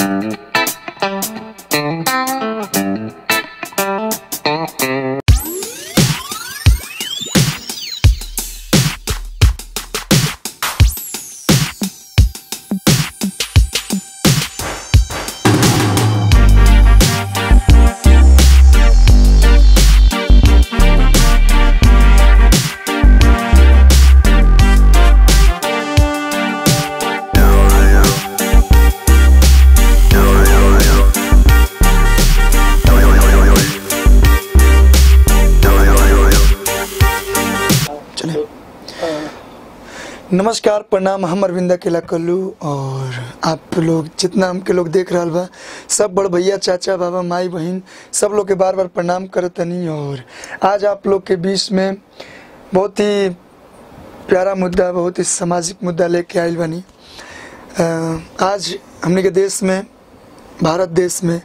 नमस्कार प्रणाम हम अरविंदा केला कल्लू और आप लोग जितना हमके लोग देख रहा बा सब बड़ भैया चाचा बाबा माई बहन सब लोग के बार बार प्रणाम करतनी और आज आप लोग के बीच में बहुत ही प्यारा मुद्दा बहुत ही सामाजिक मुद्दा लेके आयल बनी अ, आज हमने के देश में भारत देश में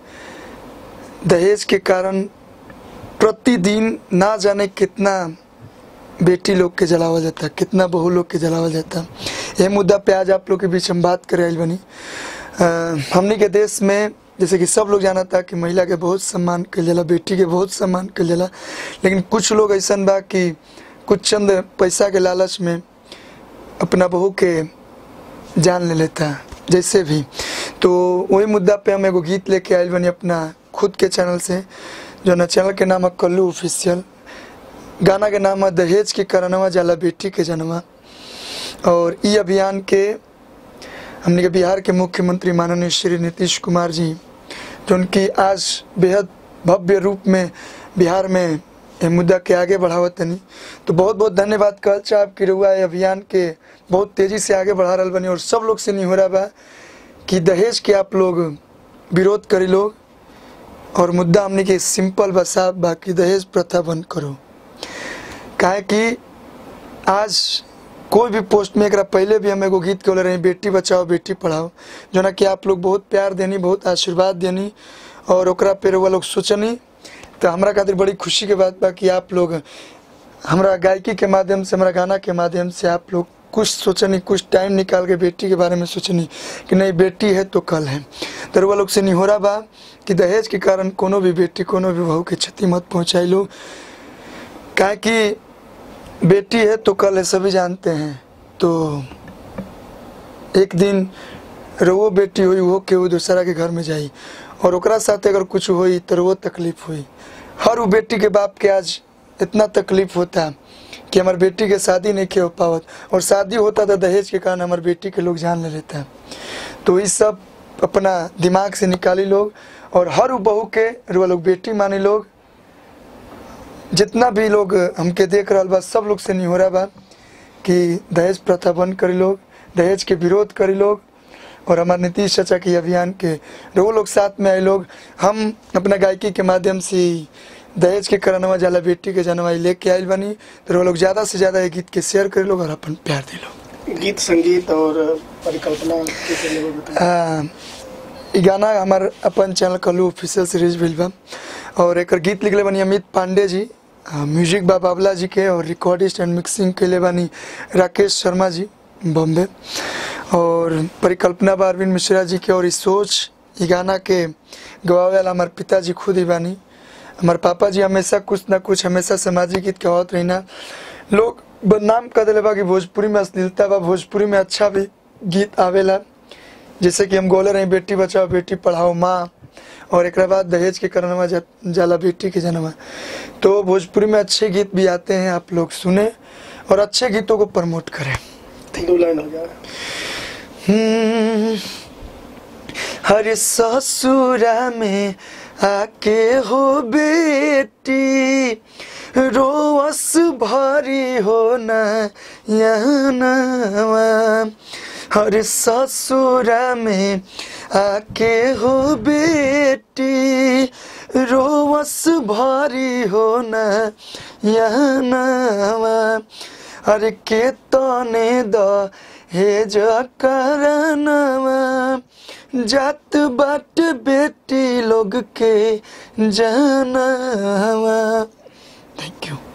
दहेज के कारण प्रतिदिन ना जाने कितना बेटी लोग के जलावल जाता कितना बहू लोग के जलावल जाता ये मुद्दा पे आज आप लोग के बीच हम बात करे आइल बनी अ, हमनी के देश में जैसे कि सब लोग जाना था कि महिला के बहुत सम्मान कल जाला बेटी के बहुत सम्मान कल जाला लेकिन कुछ लोग ऐसा बा कि कुछ चंद पैसा के लालच में अपना बहू के जान ले लेता जैसे भी तो वही मुद्दा पे हम एगो गीत लेके आयल बनी अपना खुद के चैनल से जो ना चैनल के नाम है कल्लू ऑफिशियल गाना के नाम है दहेज के करनवा जाला बेटी के जनवा और ई अभियान के हमने के बिहार के मुख्यमंत्री माननीय श्री नीतीश कुमार जी जो उनकी आज बेहद भव्य रूप में बिहार में ये मुद्दा के आगे बढ़ावत तनी तो बहुत बहुत धन्यवाद कहल चाहब कि रउआ ये अभियान के बहुत तेजी से आगे बढ़ा रहल बनी और सब लोग से नहीं हो रहा बा कि दहेज के आप लोग विरोध करी लोग और मुद्दा हमने के सिंपल बा साफ बा कि दहेज प्रथा बंद करो काहे कि आज कोई भी पोस्ट में एकरा पहले भी हम एगो गीत बोले रही बेटी बचाओ बेटी पढ़ाओ जो ना कि आप लोग बहुत प्यार देनी बहुत आशीर्वाद देनी और ओकरा पे वो लोग सोचनी तो हमरा खातिर बड़ी खुशी के बात बा कि आप लोग हमरा गायकी के माध्यम से हमरा गाना के माध्यम से आप लोग कुछ सोचनी कुछ टाइम निकाल के बेटी के बारे में सोचनी कि नहीं बेटी है तो कल है तो रउआ लोग से निहोरा बा कि दहेज के कारण कोनो भी बेटी कोनो भी बहू के क्षति मत पहुँचाई लो काहे कि बेटी है तो कल है सभी जानते हैं तो एक दिन रवो बेटी हुई वो केहू दूसरा के घर में जाई और ओकरा साथ अगर कुछ हुई तो वो तकलीफ हुई हर वो बेटी के बाप के आज इतना तकलीफ होता कि हमार बेटी के शादी नहीं किया हो पावत और शादी होता तो दहेज के कारण हमार बेटी के लोग जान ले लेता तो ये सब अपना दिमाग से निकाली लोग और हर वो बहू के रुआ लोग बेटी मानी लोग जितना भी लोग हमके देख रहा बा सब लोग से नहीं हो रहा बा कि दहेज प्रथा बंद करी लोग दहेज के विरोध करी लोग और हमारे नीतीश चाचा के अभियान के वो लोग साथ में आए लोग हम अपना गायकी के माध्यम से ही दहेज के करनवा जाला बेटी के जनवा लेके आयल बनी तो वो लोग ज़्यादा से ज़्यादा ये गीत के शेयर करे लोग और अपन प्यार दे लोग गीत संगीत और परिकल्पना कैसे लोगों बताएं आ, ई गाना हमार अपन चैनल कलू ऑफिशियल सीरीज भइल बा और एकर गीत लिखले बनी अमित पांडे जी आ, म्यूजिक बा बाबला जी के और रिकॉर्डिस्ट एंड मिक्सिंग कैले बानी राकेश शर्मा जी बॉम्बे और परिकल्पना बा अरविंद मिश्रा जी के और ई सोच ई गाना के गवावे वाला हमार पिताजी खुद ही बानी हमार पापा जी हमेशा कुछ ना कुछ हमेशा सामाजिक गीत कहत रहिना लोग बदनाम कर दिले बा कि भोजपुरी में अश्लीलता बा भोजपुरी में अच्छा भी गीत आवेला जैसे कि हम गोले रही बेटी बचाओ बेटी पढ़ाओ माँ और एक बाद दहेज के करनवा जा, जाला बेटी के जन्मा तो भोजपुरी में अच्छे गीत भी आते हैं आप लोग सुने और अच्छे गीतों को प्रमोट करें दो लाइन हो गया हम्म, हर ससुरा में आके हो बेटी रोवस भरी हो न यहनवा हर ससुरा में आके हो बेटी रोवस भरी हो न यहनवा अरे के तने द हे करनवा जात बाट बेटी लोग के जानवा थैंक यू